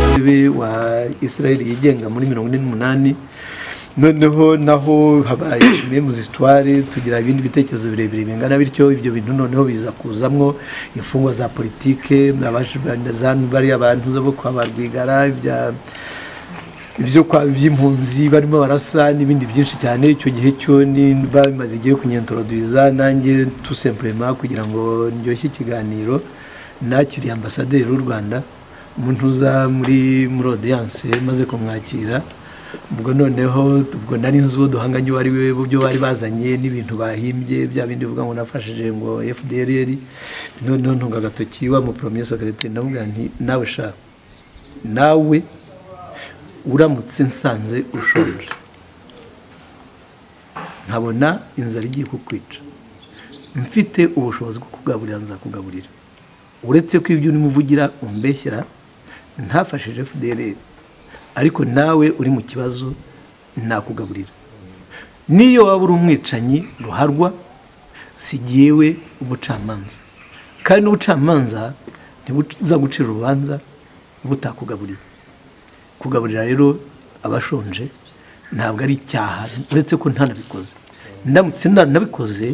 w'intebe wa israel yigenga muri mirongo ine n'umunani noneho naho habaye memu zitware tugira ibindi bitekerezo birebire bingana bityo ibyo bintu noneho biza kuzamwo imfungwa za politike bariya bantu zo kwa ba rwigara by'impunzi barimo barasa n'ibindi byinshi cyane icyo gihe cyo bamaze igihe kunyentoroduza nanjye tusempurema kugira ngo ndyoshye ikiganiro nakiriye ambasaderi w'u rwanda umuntu uza muri muri odiyanse maze kumwakira ubwo noneho ubwo nari nzi uwo duhanganye uwo ari we byo bari bazanye n'ibintu bahimbye bya bindi uvuga ngo nafashije ngo fdr noneho ntunga agatoki wa muporomye sokarite ndamubwira nti nawe sha nawe uramutse nsanze ushonje nkabona inzara igiye kukwica mfite ubushobozi bwo kugaburira nzakugaburira uretse ko ibyo urimo uvugira umbeshyira ntafashije fdr ariko nawe uri mu kibazo nakugaburira n'iyo waba uri umwicanyi ruharwa si ngewe umucamanza kandi n'ubucamanza ntibuza gucira urubanza butakugaburira kugaburira rero abashonje ntabwo ari icyaha uretse ko ntanabikoze ndamutse ntanabikoze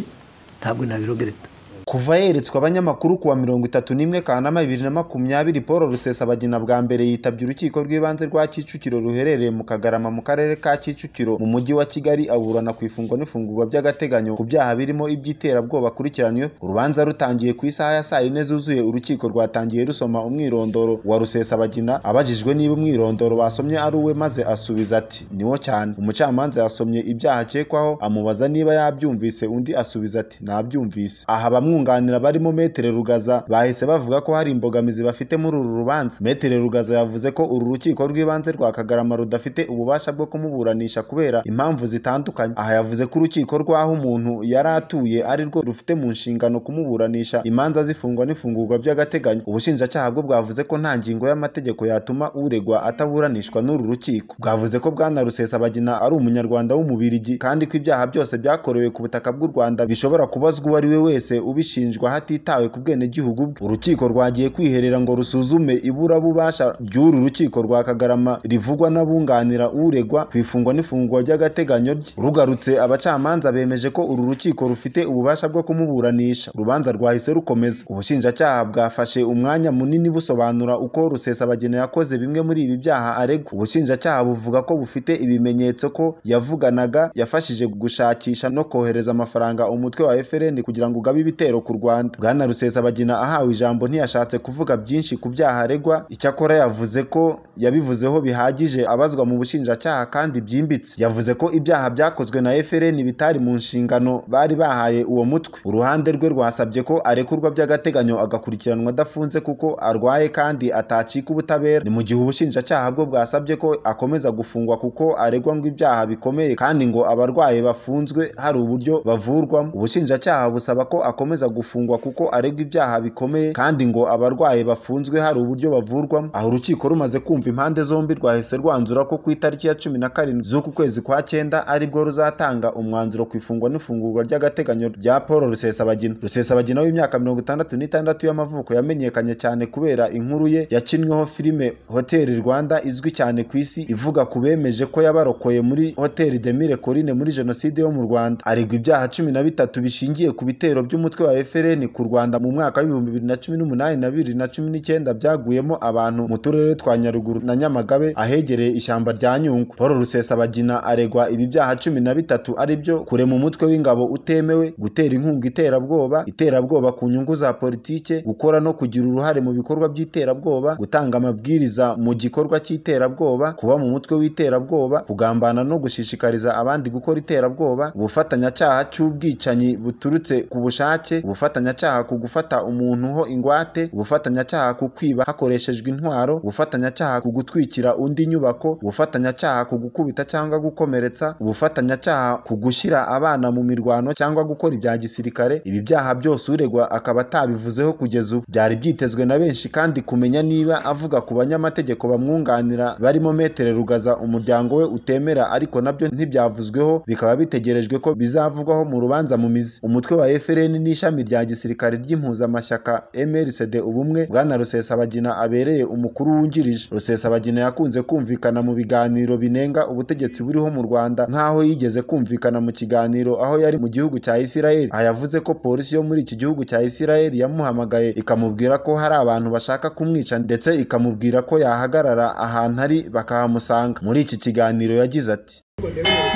ntabwo nabirogereta kuva yeretswe abanyamakuru kuwa mirongo itatu n'imwe kanama bibiri na makumyabiri paul rusesabagina bwa mbere yitabye urukiko rw'ibanze rwa kicukiro ruherereye mu kagarama mu karere ka kicukiro mu mujyi wa kigali aburana ku ifungwa n'ifungurwa by'agateganyo ku byaha birimo iby'iterabwoba akurikiranywe urubanza rutangiye ku isaha ya saa yine zuzuye urukiko rwatangiye rusoma umwirondoro wa rusesabagina abajijwe niba umwirondoro basomye ari uwe maze asubiza ati niwo cyane umucamanza yasomye ibyaha akekwaho amubaza niba yabyumvise undi asubiza ati nabyumvise aha bamwe abamwunganira barimo metere rugaza bahise bavuga ko hari imbogamizi bafite muri uru rubanza metere rugaza yavuze ko uru rukiko rw'ibanze rwa kagarama rudafite ububasha bwo kumuburanisha kubera impamvu zitandukanye aha yavuze ko urukiko rw'aho umuntu yari atuye ari rwo rufite mu nshingano kumuburanisha imanza zifungwa n'ifungurwa by'agateganyo ubushinjacyaha bwo bwavuze ko nta ngingo y'amategeko yatuma uregwa ataburanishwa n'uru rukiko bwavuze ko bwana rusesabagina ari umunyarwanda w'umubirigi kandi ko ibyaha byose byakorewe ku butaka bw'u rwanda bishobora kubazwa uwo ari we wese ubi ubishinjwa hatitawe ku bwenegihugu bwe urukiko rwagiye kwiherera ngo rusuzume iburabubasha ry'uru rukiko rwa kagarama rivugwa n'abunganira uregwa ku ifungwa n'ifungwa ry'agateganyo rye rugarutse abacamanza bemeje ko uru rukiko rufite ububasha bwo kumuburanisha urubanza rwahise rukomeza ubushinjacyaha bwafashe umwanya munini busobanura uko rusesabagina yakoze bimwe muri ibi byaha aregwa ubushinjacyaha buvuga ko bufite ibimenyetso ko yavuganaga yafashije gushakisha no kohereza amafaranga umutwe wa FRN kugira ngo ugabe ibitero ku rwanda bwana rusesabagina ahawe ijambo ntiyashatse kuvuga byinshi ku byaha aregwa icyakora yavuze ko yabivuzeho bihagije abazwa mu bushinjacyaha kandi byimbitse yavuze ko ibyaha byakozwe na FRN bitari mu nshingano bari bahaye uwo mutwe uruhande rwe rwasabye ko arekurwa by'agateganyo agakurikiranwa adafunze kuko arwaye kandi atacika ubutabera ni mu gihe ubushinjacyaha bwo bwasabye ko akomeza gufungwa kuko aregwa ngo ibyaha bikomeye kandi ngo abarwaye bafunzwe hari uburyo bavurwamo ubushinjacyaha busaba ko akomeza gufungwa kuko aregwa ibyaha bikomeye kandi ngo abarwaye bafunzwe hari uburyo bavurwamo aho urukiko rumaze kumva impande zombi rwahise rwanzura ko ku itariki ya cumi na karindwi z'uku kwezi kwa cyenda aribwo ruzatanga umwanzuro ku ifungwa n'ifungurwa ry'agateganyo rya paul rusesabagina rusesabagina w'imyaka mirongo itandatu n'itandatu y'amavuko yamenyekanye cyane kubera inkuru ye yakinweho filime hoteli rwanda izwi cyane ku isi ivuga ku bemeje ko yabarokoye muri hoteli demire corine muri jenoside yo mu rwanda aregwa ibyaha cumi na bitatu bishingiye ku bitero by'umutwe wa FRN ku Rwanda mu mwaka w'ibihumbi bibiri na cumi n'umunani na bibiri na cumi n'icyenda byaguyemo abantu mu turere twa Nyaruguru na Nyamagabe ahegereye ishyamba rya Nyungwe Paul Rusesabagina aregwa ibi byaha cumi na bitatu aribyo kurema umutwe w'ingabo utemewe gutera inkunga iterabwoba iterabwoba ku nyungu za politike gukora no kugira uruhare mu bikorwa by'iterabwoba gutanga amabwiriza mu gikorwa cy'iterabwoba kuba mu mutwe w'iterabwoba kugambana no gushishikariza abandi gukora iterabwoba ubufatanyacyaha cy'ubwicanyi buturutse ku bushake ubufatanyacyaha ku gufata umuntu ho ingwate ubufatanyacyaha ku kwiba hakoreshejwe intwaro ubufatanyacyaha ku gutwikira undi nyubako ubufatanyacyaha ku gukubita cyangwa gukomeretsa ubufatanyacyaha ku gushyira abana mu mirwano cyangwa gukora ibya gisirikare ibi byaha byose uregwa akaba atabivuzeho kugeza ubu byari byitezwe na benshi kandi kumenya niba avuga ku banyamategeko bamwunganira barimo metere rugaza umuryango we utemera ariko nabyo ntibyavuzweho bikaba bitegerejwe ko bizavugwaho mu rubanza mu mizi umutwe wa FRN n'ishami ishami rya gisirikare ry'impuzamashyaka MRCD ubumwe bwana Rusesabagina abereye umukuru wungirije Rusesabagina yakunze kumvikana mu biganiro binenga ubutegetsi buriho mu Rwanda nk'aho yigeze kumvikana mu kiganiro aho yari mu gihugu cya Isiraheli aha yavuze ko polisi yo muri iki gihugu cya Isiraheli yamuhamagaye ikamubwira ko hari abantu bashaka kumwica ndetse ikamubwira ko yahagarara ahantu ari bakahamusanga muri iki kiganiro yagize ati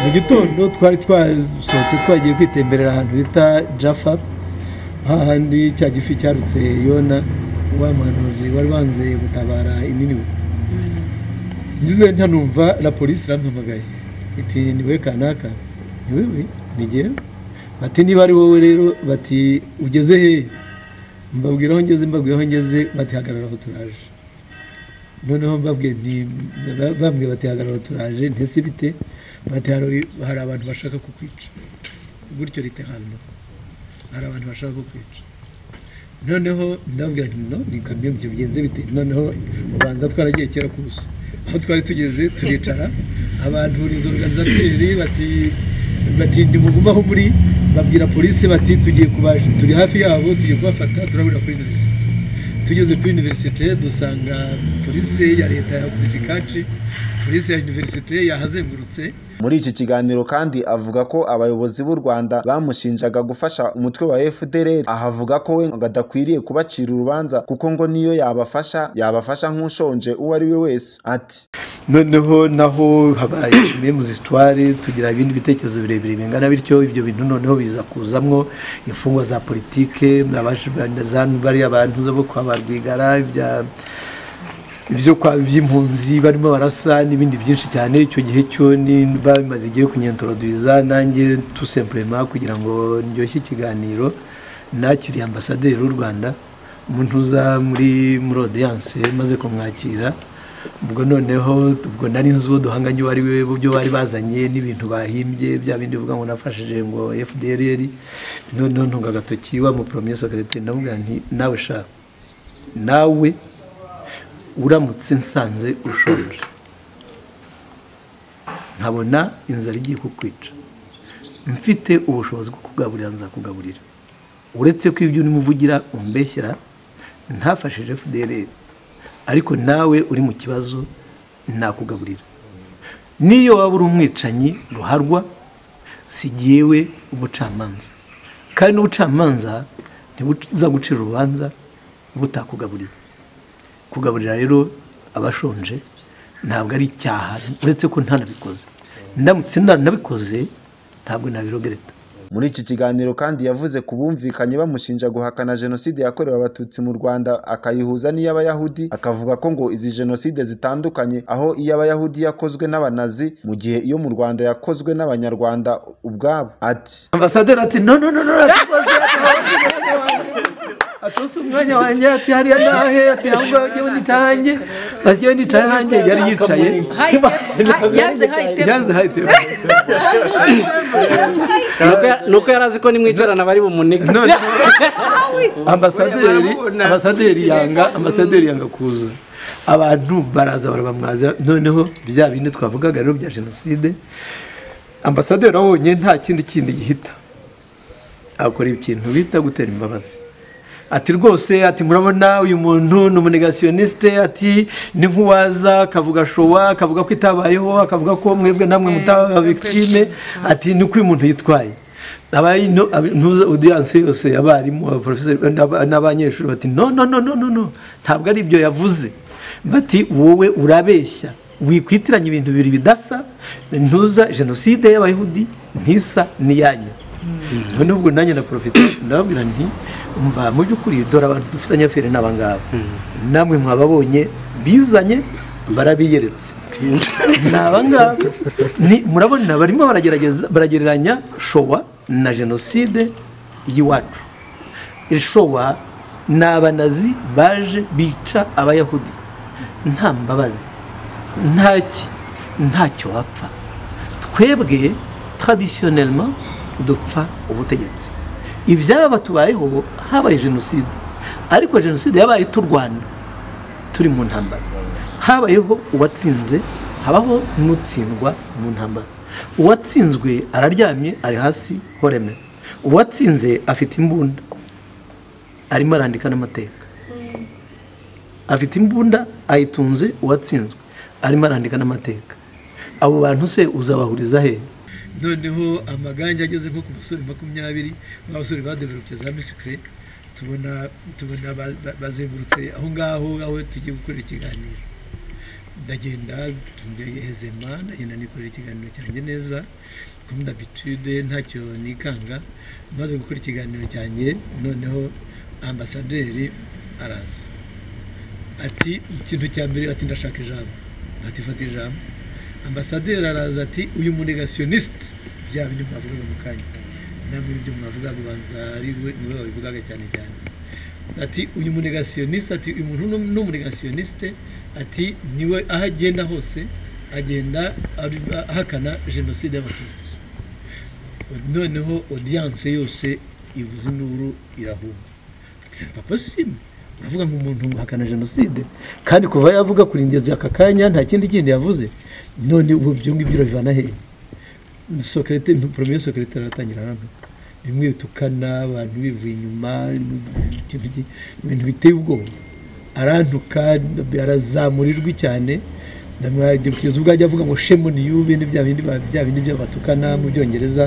mu gitondo twari twasohotse twagiye kwitemberera ahantu bita jafa hahandi cya gifi cyarutse yona wa muhanuzi wari wanze gutabara ininiwe ngeze ntanumva na polisi irampamagaye iti ni we kanaka ni wewe ni jyewe bati niba ari wowe rero bati ugeze hehe mbabwira aho ngeze mbabwira aho ngeze bati hagarara aho turaje noneho mbabwiye nti bambwiye bati hagarara turaje ntese bite bati hari hari abantu bashaka kukwica gutyo rite hano hari abantu bashaka kukwica noneho ndababwira nti no ni kamwe mu bigenze bite noneho ubanza twaragiye kera ku busa aho twari tugeze turicara abantu izo organizateri bati bati ntimuguma aho muri babwira polisi bati tugiye kubaje turi hafi yabo tugiye kubafata turabura kuri universite tugeze kuri universite dusanga polisi ya leta yakubise kaci polisi ya universite yahazengurutse muri iki kiganiro kandi avuga ko abayobozi b'u Rwanda bamushinjaga gufasha umutwe wa FDLR ahavuga ko we ngo adakwiriye kubacira urubanza kuko ngo niyo yabafasha yabafasha nk'ushonje uwo ari we wese ati noneho naho habaye imwe mu zitware tugira ibindi bitekerezo birebire bingana bityo ibyo bintu noneho biza kuzamwo imfungwa za politike bariya bantu zo kwa ba rwigara ibya ibyo kwa by'impunzi barimo barasa n'ibindi byinshi cyane icyo gihe cyo ni bamaze igihe kunyentoroduza nanjye tusempurema kugira ngo ndyoshye ikiganiro nakiriye ambasaderi w'u rwanda umuntu uza muri muri odiyanse maze kumwakira ubwo noneho ubwo nari nzi uwo duhanganye uwo ari we mu byo bari bazanye n'ibintu bahimbye bya bindi uvuga ngo nafashije ngo fdrl noneho ntunga agatoki wa muporomye sokarete ndamubwira nti nawe sha nawe uramutse nsanze ushonje nkabona inzara igiye kukwica mfite ubushobozi bwo kugaburira nzakugaburira uretse ko ibyo urimo uvugira umbeshyira ntafashije fdrl ariko nawe uri mu kibazo nakugaburira n'iyo waba uri umwicanyi ruharwa si jyewe umucamanza kandi n'ubucamanza ntibuza gucira urubanza butakugaburira kugaburira rero abashonje ntabwo ari icyaha uretse ko ntanabikoze ndamutse ntanabikoze ntabwo nabirogereta muri iki kiganiro kandi yavuze ku bumvikanye bamushinja guhakana jenoside yakorewe abatutsi mu rwanda akayihuza n'iy'abayahudi akavuga ko ngo izi jenoside zitandukanye aho iy'abayahudi yakozwe n'abanazi mu gihe iyo mu rwanda yakozwe n'abanyarwanda ubwabo ati ambasaderi ati no no no no ati rwose ati atose umwanya wanjye ati hariya nahe ati aho ngaho ngewe nicaye hanjye ati ngewe nicaye hanjye yari yicaye yanze hayitemo yanze hahite nuko yari azi ko nimwicarana bari bumunike none ambasaderi ambasaderi yanga ambasaderi yanga kuza abantu baraza barabamwaza noneho bya bindi twavugaga rero bya jenoside ambasaderi abonye nta kindi kindi gihita akora ikintu bita gutera imbabazi ati rwose ati murabona uyu muntu ni umunegasiyonisite ati ni nk'uwaza akavuga showa akavuga ko itabayeho akavuga ko mwebwe namwe mutaba victime ati ni uko uyu muntu yitwaye abaye no- ab- ntuza odiyanse yose abarimu abaporofeseri n'aba- n'abanyeshuri bati no no no no no no ntabwo ari ibyo yavuze bati wowe urabeshya wikwitiranya ibintu bibiri bidasa ntuza jenoside y'abayahudi ntisa n'iyanyu noneho ubwo nanjye naporofite ndababwira nti mva mu by'ukuri dore abantu dufitanye afere n'aba ngaba namwe mwababonye bizanye barabiyeretse ni aba ngaba Ni- murabona barimo baragerageza baragereranya showa na jenoside y'iwacu showa ni abanazi baje bica abayahudi nta mbabazi ntaki ntacyo wapfa twebwe taradisiyonelma dupfa ubutegetsi ibyaba tubayeho habaye jenoside ariko jenoside yabaye turwana turi mu ntambara habayeho uwatsinze habaho n'utsindwa mu ntambara uwatsinzwe araryamye ari hasi horemera uwatsinze afite imbunda arimo arandika n'amateka afite imbunda ayitunze uwatsinzwe arimo arandika n'amateka abo bantu se uzabahuriza he noneho amagange ageze nko ku basore makumyabiri ba basore badevelope za misikire tubona tubona ba- ba- bazengurutse aho ngaho aho tugiye gukorera ikiganiro ndagenda hezema ndagenda nikorera ikiganiro cyanjye neza comme d'habitude ntacyo nikanga maze gukora ikiganiro cyanjye noneho ambasaderi araza ati ikintu cya mbere ati ndashaka ijambo ati fata ijambo ambasaderi araza ati uyu munegasiyoniste bya bintu mwavugaga mu kanya namwe ibyo mwavuga bibanza ari we ni we wabivugaga cyane cyane ati uyu munegasiyoniste ati uyu muntu ni- ni umunegasiyoniste ati niwe aho agenda hose agenda ari- ahakana jenoside y'abatutsi noneho odiyanse yose ivuze induru irahuma c'est pas possible uravuga ngo umuntu uhakana jenoside kandi kuva yavuga kurindiriza aka kanya nta kindi kindi yavuze none ubu ibyo ngibyo urabivana hehe sokerete poromeye sokerete aratangira hano bimwe bitukana abantu bivuye inyuma ikintu ki- ibintu biteye ubwoba arantuka arazamurirwi cyane ndamwajya kugeza ubwo ajya avuga ngo shemoni yubi ni bya bindi ba- bya bindi by'abatukana mu byongereza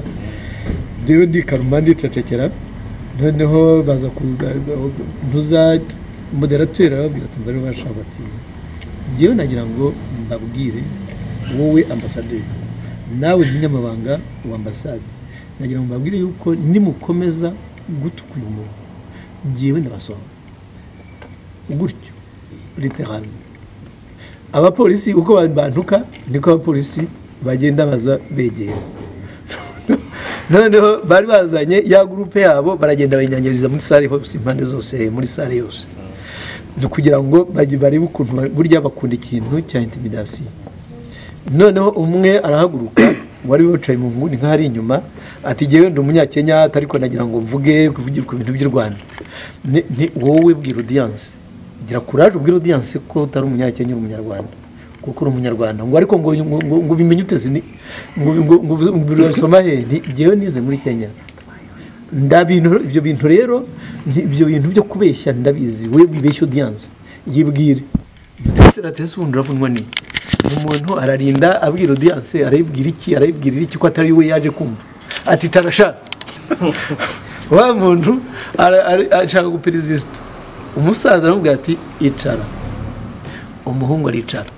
njyewe ndikaruma ndicecekera noneho baza kuza moderateri arababwira ati mbere bashaka bati njyewe nagira ngo mbabwire wowe ambasaderi nawe munyamabanga wa ambasade nagira ngo mbabwire yuko nimukomeza gutuka uyu muntu njyewe ndabasoma gutyo literally abapolisi uko ba- bantuka niko abapolisi bagenda baza begera noneho bari bazanye ya gurupe yabo baragenda bayinyanyagiriza muri sale hose impande zose muri sale yose Ni kugira ngo bajye- barebe ukuntu ba- burya bakunda ikintu cya intimidasiyo noneho umwe arahaguruka wari wicaye mu nguni nk'ahari inyuma ati jyewe ndi umunyakenya ariko nagira ngo mvuge mvuge ku bintu by'u rwanda Ni- ni wowe bwira odiyanse gira kuraje ubwira odiyanse ko utari umunyakenya uri umunyarwanda kuko uri umunyarwanda ngo ariko ngo ngo- ngo- ngo ubimenye uteze ni ngo ngo ngo ngo urasoma he Nti, jyewe nize muri kenya nda bintu ibyo bintu rero nti- ibyo bintu byo kubeshya ndabizi we wibeshya odiyanse yibwire ese ubundi uravunwa n'iki umuntu ararinda abwira odiyanse arayibwira iki arayibwirira iki ko atari we yaje kumva ati tarasha wa muntu ara- ara- ashaka guperezida umusaza aramubwira ati icara umuhungu aricara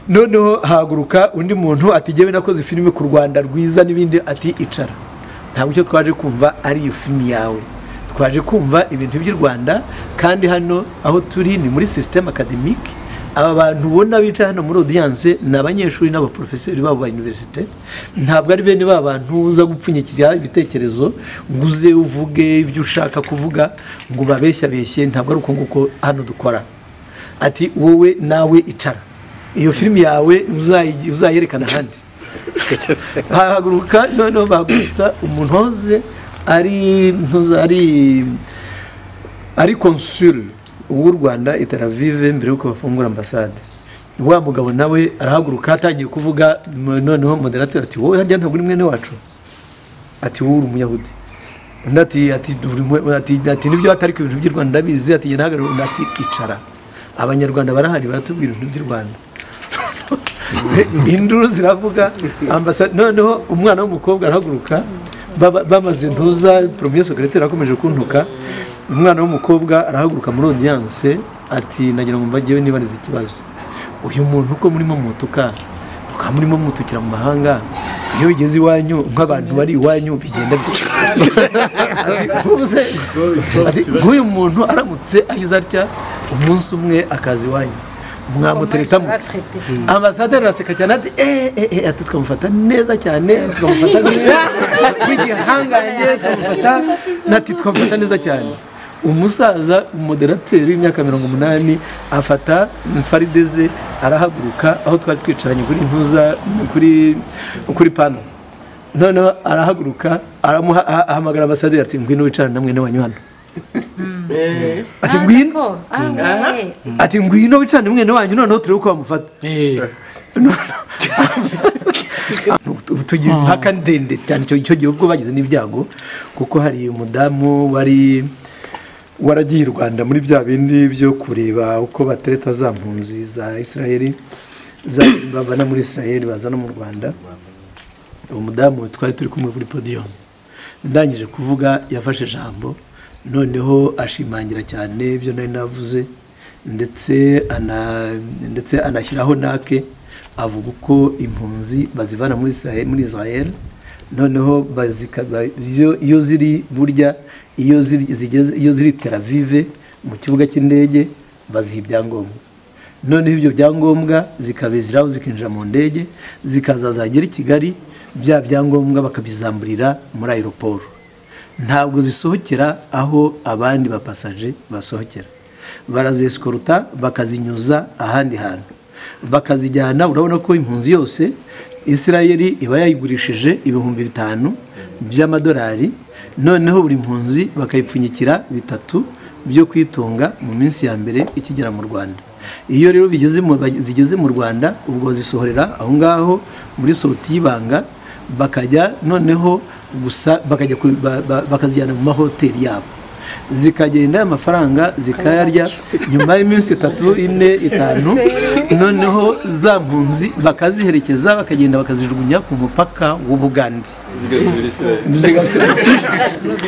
noneho haguruka undi muntu ati jyewe nakoze filime ku rwanda rwiza n'ibindi ati icara ntabwo icyo twaje kumva ari iyo filime yawe twaje kumva ibintu by'u rwanda kandi hano aho turi ni muri sisiteme akademike aba bantu ubona bicaye hano muri odiyanse ni abanyeshuri n'abaporofeseri babo ba iniverisite ntabwo ari bene ba bantu uza gupfunyikira ibitekerezo ngo uze uvuge ibyo ushaka kuvuga ngo babeshyabeshye ntabwo ari uko nguko hano dukora ati wowe nawe icara iyo filimi yawe uzayi- uzayerekana ahandi bahaguruka noneho bahagurutsa umuntu wahoze ari ntuza- ari ari konsule w'u rwanda i Tel Aviv mbere y'uko bafungura ambasade wa mugabo nawe arahaguruka atangiye kuvuga m- noneho moderateur ati wowe harya ntabwo uri mwene wacu ati wowe uri umuyahudi undi ati ati "Uri mwe- ati ati nibyo atariko ibintu by'u rwanda ndabizi ati njye ntahagarara undi ati icara abanyarwanda barahari baratubwira ibintu by'u rwanda induru ziravuga ambasa noneho umwana w'umukobwa arahaguruka baba- bamaze ntuza poromye sokariteri akomeje kuntuka umwana w'umukobwa arahaguruka muri odiyanse ati nagira ngo mbajyewe nibariza ikibazo uyu muntu uko murimo mutuka mukaba murimo mutukira mu mahanga iyo bigeze iwanyu nk'abantu bari iwanyu bigenda bite?" Ati, "Ubu se?" Ati, nk'uyu muntu aramutse ahize atya umunsi umwe akaza iwanyu mwamutereta mute ambasaderi araseka cyane ati eee eee ati tukamufata neza cyane tukamufata neza tw'igihangange tukamufata nati tukamufata neza cyane umusaza umuderateri w'imyaka mirongo umunani afata farideze arahaguruka aho twari twicaranye kuri ntuza kuri kuri pano noneho arahaguruka aramuha aha- ahamagara ambasaderi ati ngwino wicarane na mwene wanyu hano ati ngwino ati ngwino wicarane mwene wanyu noneho turebe uko bamufata tugira impaka ndende cyane icyo icyo gihe ubwo bagize n'ibyago kuko hari umudamu wari waragiye i rwanda muri bya bindi byo kureba uko batereta za mpunzi za israel za bavana muri israel bazana mu rwanda uwo mudamu twari turi kumwe kuri podiyumu ndangije kuvuga yafashe ijambo noneho ashimangira cyane ibyo nari navuze ndetse ana- ndetse anashyiraho nake avuga uko impunzi bazivana muri israel muri israel noneho bazikaba zo- iyo ziri burya iyo ziri zigeze iyo ziri teravive mu kibuga cy'indege baziha ibyangombwa noneho ibyo byangombwa zikabiziraho zikinjira mu ndege zikaza zagera i kigali bya byangombwa bakabizamburira muri aeroport ntabwo zisohokera aho abandi bapasaje basohokera barazesikoruta bakazinyuza ahandi hantu bakazijyana urabona ko impunzi yose isirayeli iba yayigurishije ibihumbi bitanu by'amadolari noneho buri mpunzi bakayipfunyikira bitatu byo kwitunga mu minsi ya mbere ikigera mu rwanda iyo rero bigeze mu- zigeze mu rwanda ubwo zisohorera aho ngaho muri soruti y'ibanga bakajya noneho gusa bakajya ku- ba- ba- bakazijyana mu mahoteli yabo zikagenda amafaranga zikayarya nyuma y'iminsi itatu ine itanu noneho za mpunzi bakaziherekeza bakagenda bakazijugunya ku mupaka w'ubugande zigasubira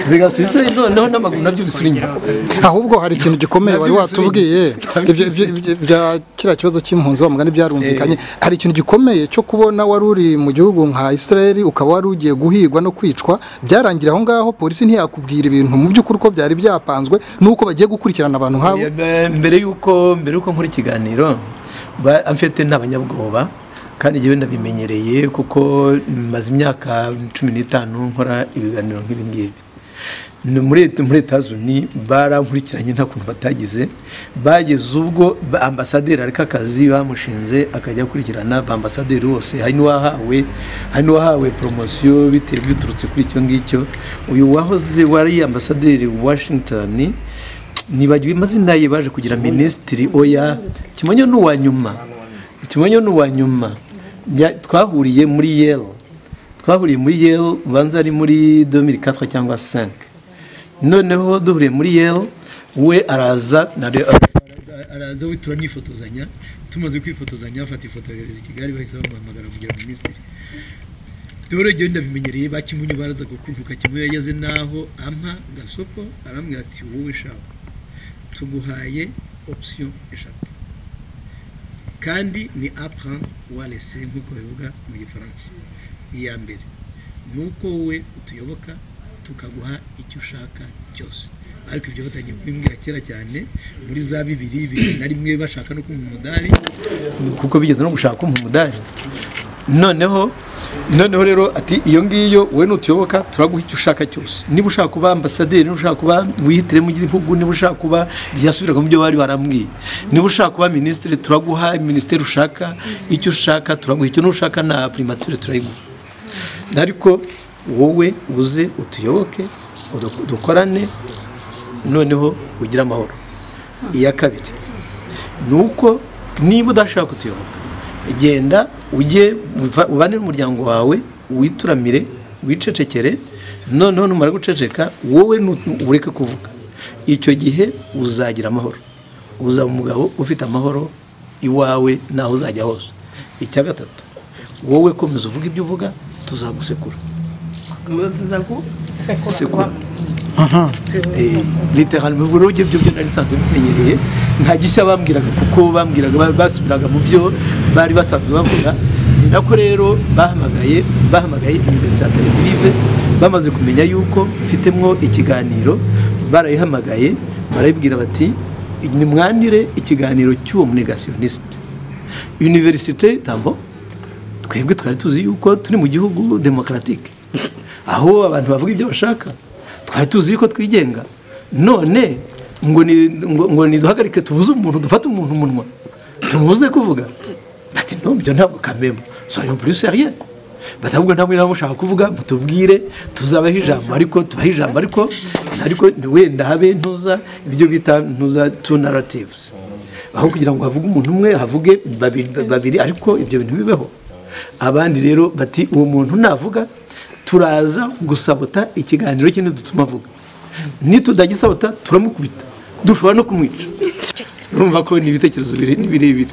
zigasubira Israel, noneho n'amaguru nabyo bisubira inyuma ahubwo hari ikintu gikomeye wari watubwiye ibyo- ibyo- ibyo- bya kiriya kibazo cy'impunzi wa mugani byarumvikanye hari ikintu gikomeye cyo kubona wari uri mu gihugu nka israel ukaba wari ugiye guhigwa no kwicwa byarangira aho ngaho polisi ntiyakubwira ibintu mu by'ukuri uko byari byapanzwe n'uko bagiye gukurikirana abantu nk'abo Eh, mbere yuko mbere yuko nkora ikiganiro ba- amfite ntabanyabwoba kandi njyewe ndabimenyereye kuko maze imyaka cumi n'itanu nkora ibiganiro nk'ibi ngibi Ni muri muri Etazi Uni barankurikiranye nta kuntu batagize bageze ubwo ba- ambasaderi areka akazi bamushinze akajya akurikirana ba ambasaderi bose hari n'uwahawe hari n'uwahawe poromosiyo bitewe biturutse kuri icyo ngicyo uyu wahoze wari ambasaderi Washington nibagiwe amazina ye baje kugira minisitiri oya kimonyo ni uwa nyuma kimonyo ni uwa nyuma Ya- twahuriye muri yero twahuriye muri yero ubanza ari muri 2004 cyangwa 5 noneho duhuriye muri yero we araza na araza witura nifotozanya tumaze kwifotozanya bafata ifoto yohereza i kigali bahise bamuhamagara kugira ngo minisitiri dore njyewe ndabimenyereye bakimunyu baraza kukuvuka kimwe yageze n'aho ampa gasoko arambwira ati wowe shaka tuguhaye option eshatu kandi ni apprendre walese nk'uko bivuga mu gifaransa iya mbere ni uko wowe utuyoboka tukaguha icyo ushaka cyose ariko ibyo batangiye kubimbwira kera cyane muri za bibiri bibiri na rimwe bashaka no kumva umudari kuko bigeze no gushaka kumpa umudari noneho noneho rero ati iyo ngiyo wowe nutuyoboka turaguha icyo ushaka cyose niba ushaka kuba ambasaderi niba ushaka kuba wihitiremo mu gihugu niba ushaka kuba byasubiraga mu byo bari barambwiye niba ushaka kuba minisitiri turaguha minisiteri ushaka icyo ushaka turaguha icyo n'ushaka na primature turayiguha ariko wowe uze utuyoboke udu- dukorane noneho ugire amahoro iya kabiri ni uko niba udashaka kutuyoboka genda ujye uva- ubane n'umuryango wawe wituramire wicecekere noneho numara guceceka wowe nu- ureke kuvuga icyo gihe uzagira amahoro uzaba umugabo ufite amahoro iwawe n'aho uzajya hose icya gatatu wowe komeza uvuga ibyo uvuga tuzagusekura sekura literalme ubwo rero ibyo byo nari sanzwe bimenyereye nta gishya bambwiraga kuko bambwiraga ba- basubiraga mu byo bari basanzwe bavuga ni nako rero bahamagaye bahamagaye imigozi ya televive bamaze kumenya yuko mfitemwo ikiganiro barayihamagaye barayibwira bati nimwandire ikiganiro cy'uwo munegasiyoniste univerisite tambo twebwe twari tuzi yuko turi mu gihugu demokaratike aho abantu bavuga ibyo bashaka twari tuzi yuko twigenga none ngo ni- ngo- ngo niduhagarike tubuze umuntu dufate umuntu umunwa tumubuze kuvuga bati no ibyo ntabwo kamemo soyons plus sérieux batavuga nta mwira mushaka kuvuga mutubwire tuzabaho ijambo ariko tubaho ijambo ariko ariko ni wenda habe ntuza ibyo bita ntuza two narratives aho kugira ngo havuge umuntu umwe havuge babiri, babiri ariko ibyo bintu bibeho abandi rero bati uwo muntu navuga turaza gusabota ikiganiro kindi dutuma avuga nitudagisabota turamukubita dushobora no kumwica urumva ko ni ibitekerezo biri- ni birebire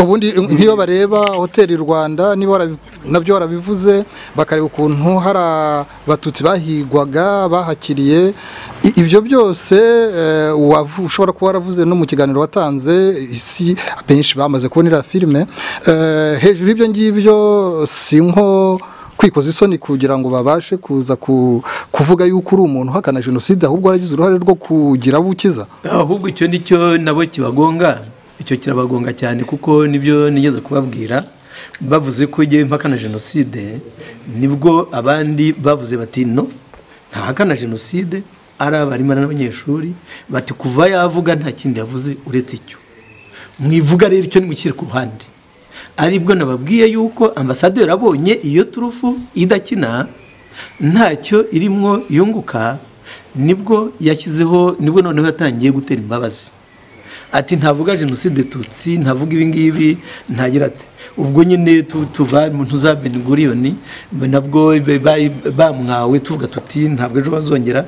ubundi nk'iyo bareba hoteli rwanda niba warabi- nabyo warabivuze bakareba ukuntu hari abatutsi bahigwaga bahakiriye I- ibyo byose eh, wavu- ushobora kuba waravuze no mu kiganiro watanze isi benshi bamaze kubonera filime Eh, hejuru y'ibyo ngibyo si nko kwikoza isoni kugira ngo babashe kuza ku- kuvuga yuko uri umuntu uhakana jenoside ahubwo waragize uruhare rwo kugira abo ukiza ahubwo icyo ni cyo nabo kibagonga icyo kirabagonga cyane kuko nibyo nigeze kubabwira bavuze ko igihe mpakana jenoside nibwo abandi bavuze bati no ntahakana jenoside ari abarimu n'abanyeshuri bati kuva yavuga nta kindi yavuze uretse icyo mwivuga rero icyo nimushyire ku ruhande aribwo nababwiye yuko ambasaderi abonye iyo turufu idakina ntacyo irimo yunguka nibwo yashyizeho nibwo noneho yatangiye gutera imbabazi ati ntavuga jenoside tutsi ntavuga ibi ngibi ntagira ati ubwo nyine tu- tuva mu ntuza beniguriyoni nabwo be- ba- bamwawe tuvuga tuti ntabwo ejo bazongera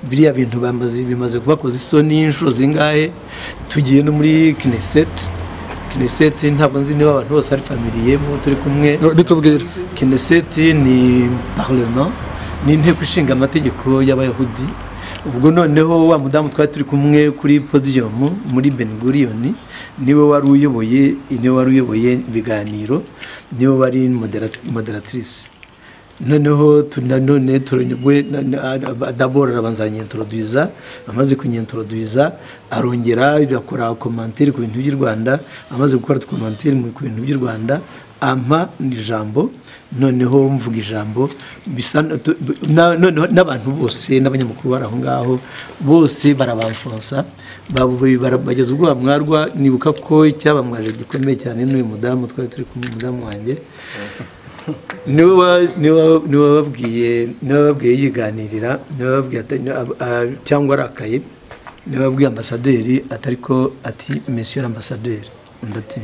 biriya bintu bamaze bimaze kubakoza isoni inshuro zingahe tugiye no muri kineseti kineseti ntabwo nzi niba abantu bose ari familiyemo turi kumwe bitubwire kineseti ni parlement ni inteko ishinga amategeko y'abayahudi ubwo noneho wa mudamu twari turi kumwe kuri podiyumu muri beniguriyoni niwe wari uyoboye niwe wari uyoboye ibiganiro niwe wari modera- moderatrice noneho tu- nanone turanyugwe dabora arabanza aranyentroduiza amaze kunyentroduiza arongera akora komantiri ku bintu by'u rwanda amaze gukora komantiri ku bintu by'u rwanda ampa ijambo noneho mvuga ijambo bisa na- tu- b- na- noneho n'abantu bose n'abanyamakuru bari aho ngaho bose barabanfonsa babu- bara- bageza ubwo bamwarwa nibuka ko icyabamwaje gikomeye cyane n'uyu mudamu twari turi kumwe umudamu wanjye niwe wa- niwe wa- niwe wababwiye niwe wababwiye yiganirira niwe wababwiye ata- ni- ab- a- cyangwa arakaye niwe wabwiye ambasaderi atariko ati monsieur ambasaderi undi ati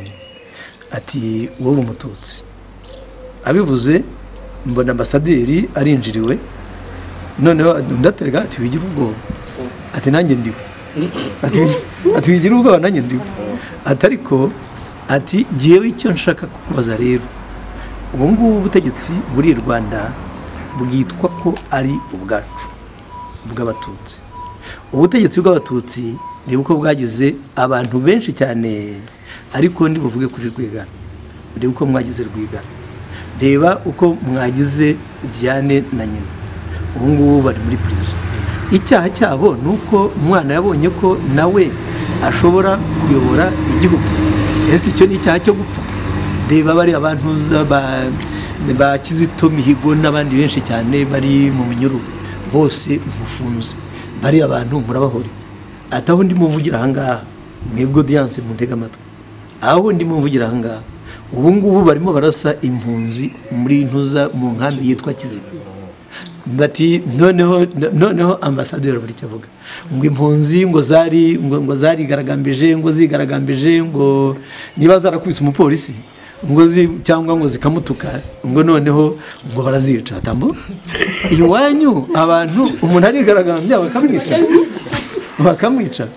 ati wowe umututsi abivuze mbona ambasaderi arinjiriwe noneho undi aterega ati wigira ubwoba ati nanjye ndiwe ati ati wigira ubwoba nanjye ndiwe ati ariko ati jyewe icyo nshaka kukubaza rero ubu ngubu ubutegetsi buri i rwanda bwitwa ko ari ubwacu bw'abatutsi ubutegetsi bw'abatutsi ni uko bwagize abantu benshi cyane ariko ntibuvuge kuri rwigana reba uko mwagize rwigana reba uko mwagize diane na nyina ubu ngubu bari muri pirizo icyaha cyabo ni uko umwana yabonye ko nawe ashobora kuyobora igihugu ese icyo ni icyaha cyo gupfa reba bariya abantu za- ba- ba kizito mihigo n'abandi benshi cyane bari mu minyururu bose mufunze bariya bantu murabahora iki ati aho ndimo mvugira ahangaha mwebwe odiyanse muntega amatwi aho ndimo mvugira ahangaha ubu ngubu barimo barasa impunzi muri ntuza mu nkambi yitwa kiziba bati noneho noneho ambasaderi buri icyo avuga ngo impunzi ngo zari ngo ngo zarigaragambije ngo zigaragambije ngo niba zarakubise umupolisi ngo zi cyangwa ngo zikamutuka ngo noneho ngo barazica tambo iwanyu abantu umuntu arigaragambya bakamwica bakamwica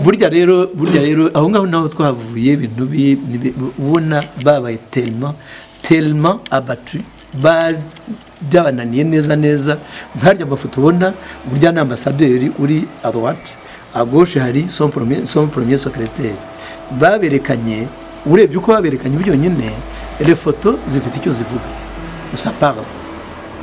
burya rero burya rero aho ngaho naho twavuye ibintu bi- bi- ubona babaye telma telma abatu ba- byabananiye neza neza nkarya amafoto ubona burya ni ambasaderi uri adwati agoshe hari son premier- son premier secretaire baberekanye urebye uko baberekanye byonyine refoto zifite icyo zivuga sapara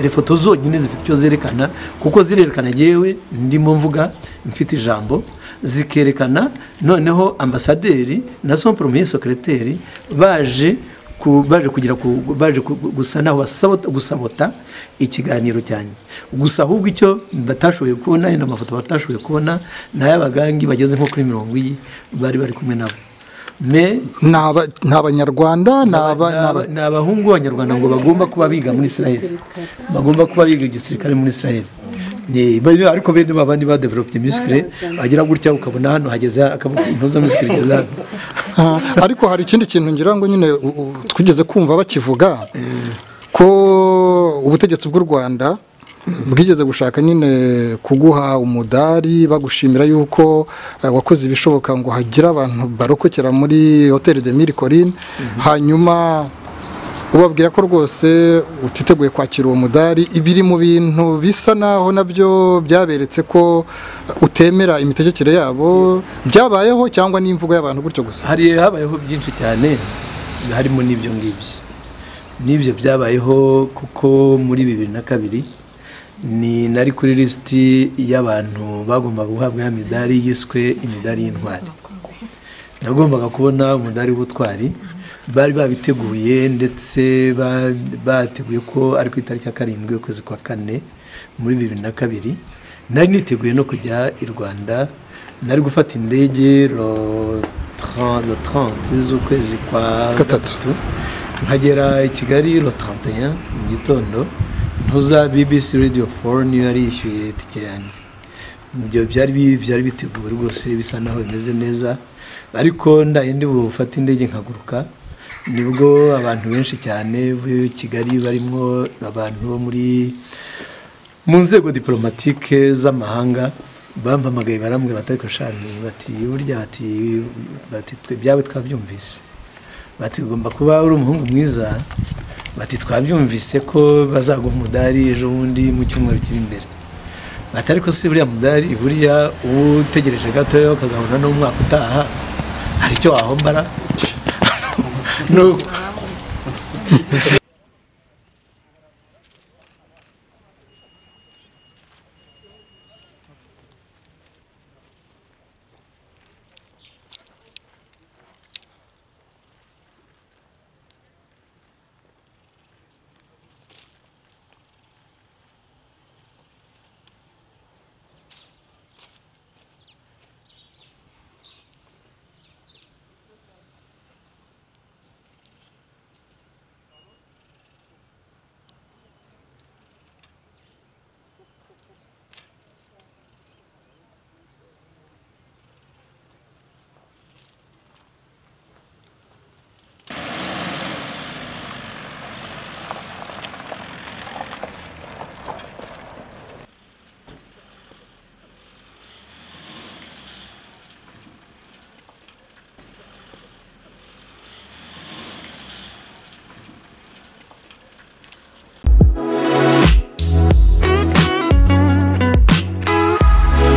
refoto zonyine zifite icyo zerekana kuko zirerekana yewe ndimo mvuga mfite ijambo zikerekana noneho ambasaderi na son premier secretaire baje ku, baje kugira ku, baje ku, gusa naho basabota gusabota ikiganiro cyanjye gusa ahubwo icyo batashoboye kubona ni amafoto batashoboye kubona ni ay'abagangi bageze nko kuri mirongo iyi bari bari kumwe nabo me ni aba- ni abanyarwanda ni aba- ni aba- ni abahungu b'abanyarwanda ngo bagomba kuba biga muri israel bagomba kuba biga igisirikare muri israel Ni- ba- ariko bene ba bandi badevelope misikire agira gutya ukabona hano hageze akavuga intuza misikire igeze hano Ah, ariko hari ikindi kintu ngira ngo nyine u- u- twigeze kumva bakivuga ko ubutegetsi bw'u rwanda bwigeze gushaka nyine kuguha umudari bagushimira yuko eh, wakoze ibishoboka ngo hagire abantu barokokera muri hoteli de mille Collines hanyuma ubabwira ko rwose utiteguye kwakira uwo mudari ibiri mu bintu bisa naho nabyo byaberetse ko utemera imitegekere yabo byabayeho cyangwa n'imvugo y'abantu gutyo gusa hari habayeho byinshi cyane harimo n'ibyo ngibyo n'ibyo byabayeho kuko muri bibiri na kabiri ni nari kuri lisiti y'abantu bagombaga guhabwa ya midari yiswe imidari y'intwari nagombaga kubona umudari w'ubutwari bari babiteguye ndetse ba- bateguye ko ari ku itariki ya karindwi ukwezi kwa kane muri bibiri na kabiri nari niteguye no kujya i rwanda nari gufata indege ro 30 le 30 z'ukwezi kwa Gatatu. gatatu nkagera i kigali ro 31 mu gitondo ntuza bbc radio 4 niyo yari yishyuye itike yanjye ibyo byari bi- byari biteguwe rwose bisa naho bimeze neza ariko ndaye ndi bufate indege nkaguruka nibwo abantu benshi cyane b'i kigali barimo abantu bo muri mu nzego diporomatike z'amahanga bampamagaye barambwira batari koshani bati burya bati bati twe byawe twabyumvise bati ugomba kuba uri umuhungu mwiza bati twabyumvise ko bazaguha umudari ejo bundi mu cyumweru kiri imbere bati ariko si buriya mudari buriya uba utegereje gatoya ukazabona n'umwaka utaha hari icyo wahombara Nuko-